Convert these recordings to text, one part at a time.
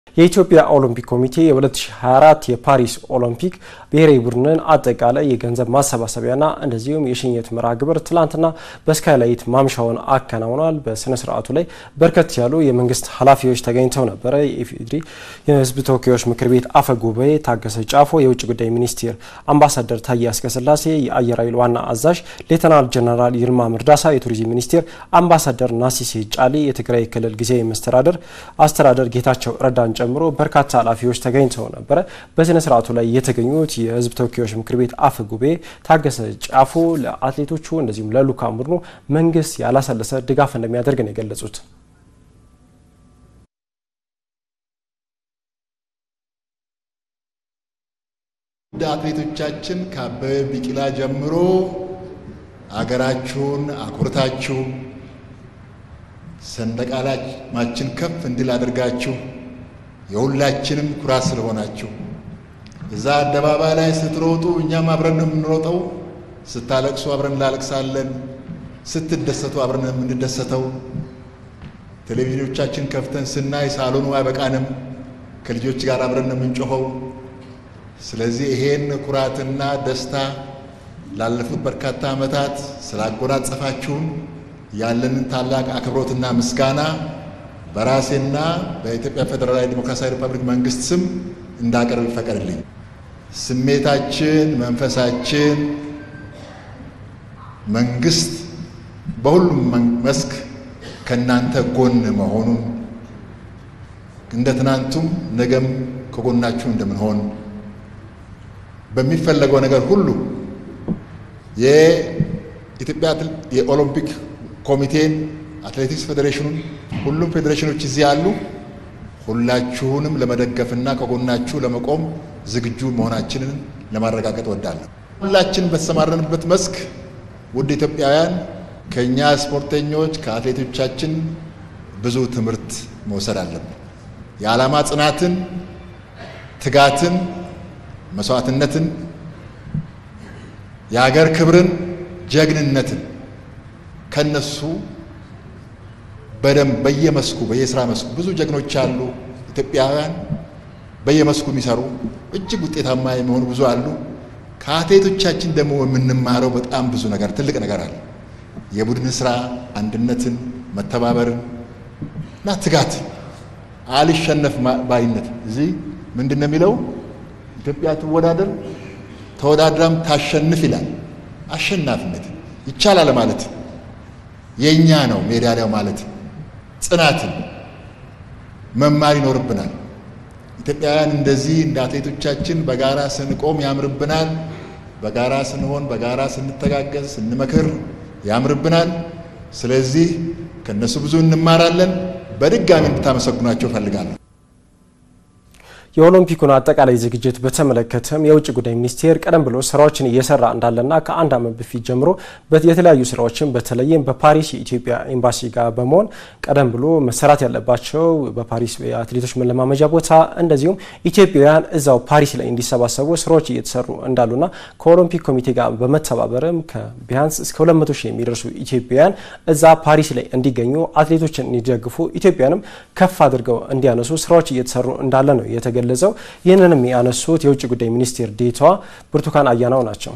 የኢትዮጵያ ኦሎምፒክ ኮሚቴ የ2024 የፓሪስ ኦሎምፒክ ብሔራዊ ቡድንን አጠቃላይ የገንዘብ ማሰባሰቢያና እንደዚሁም የሽኝት መርሃ ግብር ትላንትና በስካይላይት ማምሻውን አከናውኗል። በስነ ስርዓቱ ላይ በርከት ያሉ የመንግስት ኃላፊዎች ተገኝተው ነበረ። የኢፌዴሪ የሕዝብ ተወካዮች ምክር ቤት አፈ ጉባኤ ታገሰ ጫፎ፣ የውጭ ጉዳይ ሚኒስቴር አምባሳደር ታዬ አስቀስላሴ፣ የአየር ኃይል ዋና አዛዥ ሌተናል ጀነራል ይልማ ምርዳሳ፣ የቱሪዝም ሚኒስቴር አምባሳደር ናሲሴ ጫሊ፣ የትግራይ ክልል ጊዜያዊ መስተዳደር አስተዳደር ጌታቸው ረዳን ጨምሮ በርካታ ኃላፊዎች ተገኝተው ነበረ። በስነ ስርዓቱ ላይ የተገኙት የህዝብ ተወካዮች ምክር ቤት አፈ ጉባኤ ታገሰ ጫፎ ለአትሌቶቹ እንደዚሁም ለልዑካን ቡድኑ መንግስት ያላሰለሰ ድጋፍ እንደሚያደርግ ነው የገለጹት። እንደ አትሌቶቻችን ከአበበ ቢቂላ ጀምሮ አገራችሁን አኩርታችሁ ሰንደቅ ዓላማችን ከፍ እንዲል አድርጋችሁ የሁላችንም ኩራት ስለሆናችሁ እዛ አደባባይ ላይ ስትሮጡ እኛም አብረን ነው የምንሮጠው። ስታለቅሱ አብረን እንላለቅሳለን። ስትደሰቱ አብረን ነው የምንደሰተው። ቴሌቪዥኖቻችን ከፍተን ስናይ ሳሎኑ አይበቃንም። ከልጆች ጋር አብረን ነው የምንጮኸው። ስለዚህ ይሄን ኩራትና ደስታ ላለፉት በርካታ ዓመታት ስላጎናጸፋችሁን ያለንን ታላቅ አክብሮትና ምስጋና በራሴና በኢትዮጵያ ፌዴራላዊ ዴሞክራሲያዊ ሪፐብሊክ መንግስት ስም እንዳቀርብ ይፈቀድልኝ። ስሜታችን፣ መንፈሳችን መንግስት በሁሉም መስክ ከእናንተ ጎን መሆኑን እንደ ትናንቱም ነገም ከጎናችሁ እንደምንሆን በሚፈለገው ነገር ሁሉ የኢትዮጵያ የኦሎምፒክ ኮሚቴን አትሌቲክስ ፌዴሬሽኑን ሁሉም ፌዴሬሽኖች እዚህ ያሉ ሁላችሁንም ለመደገፍና ከጎናችሁ ለመቆም ዝግጁ መሆናችንን ለማረጋገጥ እወዳለሁ። ሁላችን በተሰማረንበት መስክ ውድ ኢትዮጵያውያን ከእኛ ስፖርተኞች ከአትሌቶቻችን ብዙ ትምህርት መውሰድ አለብን። የዓላማ ጽናትን፣ ትጋትን፣ መስዋዕትነትን፣ የሀገር ክብርን፣ ጀግንነትን ከነሱ በደንብ በየመስኩ በየስራ መስኩ ብዙ ጀግኖች አሉ። ኢትዮጵያውያን በየመስኩ የሚሰሩ እጅግ ውጤታማ የሚሆኑ ብዙ አሉ። ከአትሌቶቻችን ደግሞ የምንማረው በጣም ብዙ ነገር ትልቅ ነገር አለ። የቡድን ስራ፣ አንድነትን፣ መተባበርን እና ትጋት፣ አልሸነፍ ባይነት። እዚህ ምንድን ነው የሚለው? ኢትዮጵያ ትወዳደር ተወዳድራም ታሸንፍ ይላል። አሸናፊነት ይቻላል ማለት የእኛ ነው ሜዳሊያው ማለት ጽናትን መማር ይኖርብናል። ኢትዮጵያውያን እንደዚህ እንደ አትሌቶቻችን በጋራ ስንቆም ያምርብናል። በጋራ ስንሆን፣ በጋራ ስንተጋገዝ፣ ስንመክር ያምርብናል። ስለዚህ ከእነሱ ብዙ እንማራለን። በድጋሚ እንድታመሰግኗቸው እፈልጋለሁ። የኦሎምፒኩን አጠቃላይ ዝግጅት በተመለከተም የውጭ ጉዳይ ሚኒስቴር ቀደም ብሎ ስራዎችን እየሰራ እንዳለና ከአንድ ዓመት በፊት ጀምሮ የተለያዩ ስራዎችን በተለይም በፓሪስ የኢትዮጵያ ኤምባሲ ጋር በመሆን ቀደም ብሎ መሰራት ያለባቸው በፓሪስ የአትሌቶች መለማመጃ ቦታ እንደዚሁም ኢትዮጵያውያን እዛው ፓሪስ ላይ እንዲሰባሰቡ ስራዎች እየተሰሩ እንዳሉና ከኦሎምፒክ ኮሚቴ ጋር በመተባበርም ቢያንስ እስከ 200 ሺህ የሚደርሱ ኢትዮጵያውያን እዛ ፓሪስ ላይ እንዲገኙ አትሌቶችን እንዲደግፉ ኢትዮጵያንም ከፍ አድርገው እንዲያነሱ ስራዎች እየተሰሩ እንዳለ ነው የተገ ገለጸው ይህንንም ያነሱት የውጭ ጉዳይ ሚኒስቴር ዴኤታዋ ብርቱካን አያናው ናቸው።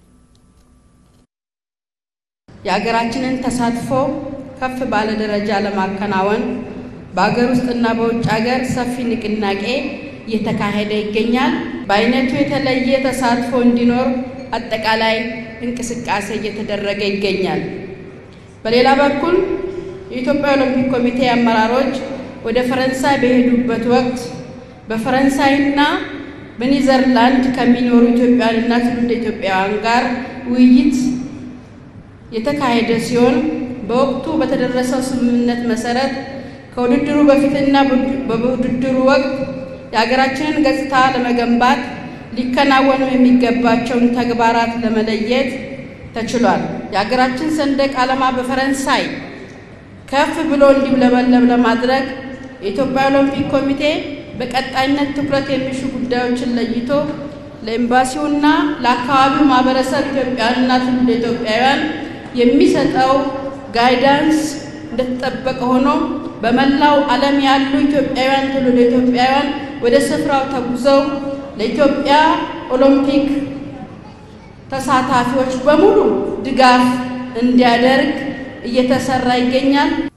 የሀገራችንን ተሳትፎ ከፍ ባለ ደረጃ ለማከናወን በሀገር ውስጥና በውጭ ሀገር ሰፊ ንቅናቄ እየተካሄደ ይገኛል። በአይነቱ የተለየ ተሳትፎ እንዲኖር አጠቃላይ እንቅስቃሴ እየተደረገ ይገኛል። በሌላ በኩል የኢትዮጵያ ኦሎምፒክ ኮሚቴ አመራሮች ወደ ፈረንሳይ በሄዱበት ወቅት በፈረንሳይና በኔዘርላንድ ከሚኖሩ ኢትዮጵያውያንና ትውልደ ኢትዮጵያውያን ጋር ውይይት የተካሄደ ሲሆን በወቅቱ በተደረሰው ስምምነት መሰረት ከውድድሩ በፊትና በውድድሩ ወቅት የሀገራችንን ገጽታ ለመገንባት ሊከናወኑ የሚገባቸውን ተግባራት ለመለየት ተችሏል። የሀገራችን ሰንደቅ ዓላማ በፈረንሳይ ከፍ ብሎ እንዲውለበለብ ለማድረግ የኢትዮጵያ ኦሎምፒክ ኮሚቴ በቀጣይነት ትኩረት የሚሹ ጉዳዮችን ለይቶ ለኤምባሲውና ለአካባቢው ማህበረሰብ ኢትዮጵያውያንና ትውልደ ኢትዮጵያውያን የሚሰጠው ጋይዳንስ እንደተጠበቀ ሆኖ በመላው ዓለም ያሉ ኢትዮጵያውያን ትውልደ ኢትዮጵያውያን ወደ ስፍራው ተጉዘው ለኢትዮጵያ ኦሎምፒክ ተሳታፊዎች በሙሉ ድጋፍ እንዲያደርግ እየተሰራ ይገኛል።